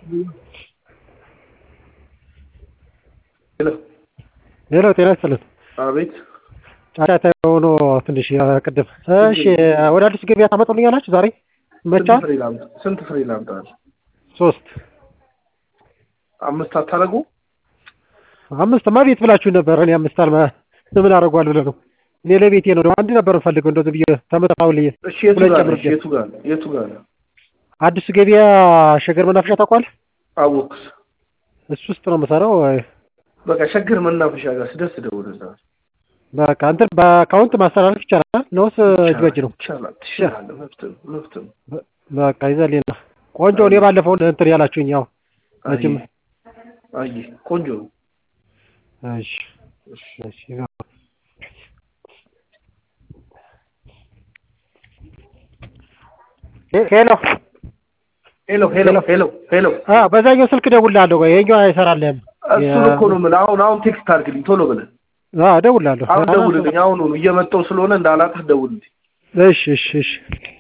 ሄሎ ሄሎ ጤና ይስጥልን። አቤት ጫጫታ የሆኖ ትንሽ ቅድም። እሺ ወደ አዲስ ገበያ ታመጡልኛላችሁ ዛሬ ስንት ይመቻል? ፍሬ ላምጣ? ስንት ፍሬ ላምጣል? ሶስት አምስት አታረጉ? አምስትማ ቤት ብላችሁ ነበር። እኔ አምስት አልማ ምን አደርገዋለሁ ብለህ ነው። እኔ ለቤቴ ነው ደግሞ አንድ ነበር ፈልገው እንደዚህ ብዬ ተመጣጣውልኝ እሺ የቱ ሁለት ጋር ነው? ጨምርበት። እሺ የቱ ጋር ነው? የቱ ጋር ነው? አዲሱ ገበያ ሸገር መናፈሻ ታውቀዋለህ? አወቅስ እሱ ውስጥ ነው የምሰራው። በቃ ሸገር መናፈሻ ጋር ስደርስ ደውልልህ። በቃ እንትን በአካውንት ማስተላለፍ ይቻላል ነውስ እጅ በእጅ ነው? ይቻላል፣ ትችላለህ። መብት ነው፣ መብት ነው። በቃ ይዘልኝ ነው። ቆንጆ ነው። የባለፈውን እንትን ያላችሁኝ ያው መቼም አይ ቆንጆ ነው። እሺ እሺ ይገባል። ሄ- ሄሎ ሄሎ ሄሎ ሄሎ ሄሎ አ በዛኛው ስልክ ደውላለሁ። ቆይ ይሄኛው አይሰራልህም። እሱን እኮ ነው የምልህ። አሁን አሁን ቴክስት አድርግልኝ ቶሎ ብለህ አ ደውላለሁ። አሁን ደውልልኝ። አሁን ይየመጣሁ ስለሆነ እንዳላጣህ ደውልልኝ። እሺ እሺ እሺ